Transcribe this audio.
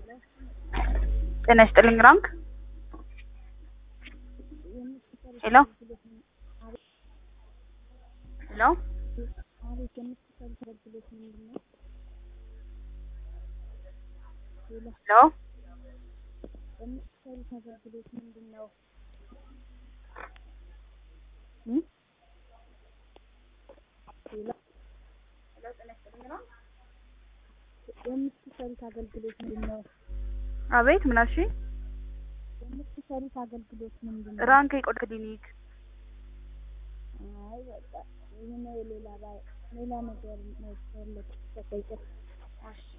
ጤና ይስጥልኝ ራንክ ሄሎ ሄሎ ሄሎ የምትሰሩት አገልግሎት ምንድን ነው? የምትሰሩት አገልግሎት ምንድን ነው? አቤት ምን አልሽኝ? የምትሰሩት አገልግሎት ምንድን ነው? ራንክ የቆዳ ክሊኒክ አይ በቃ ይሄ ነው ሌላ ባይ ሌላ ነገር ነው ያለው ተጠይቀ እሺ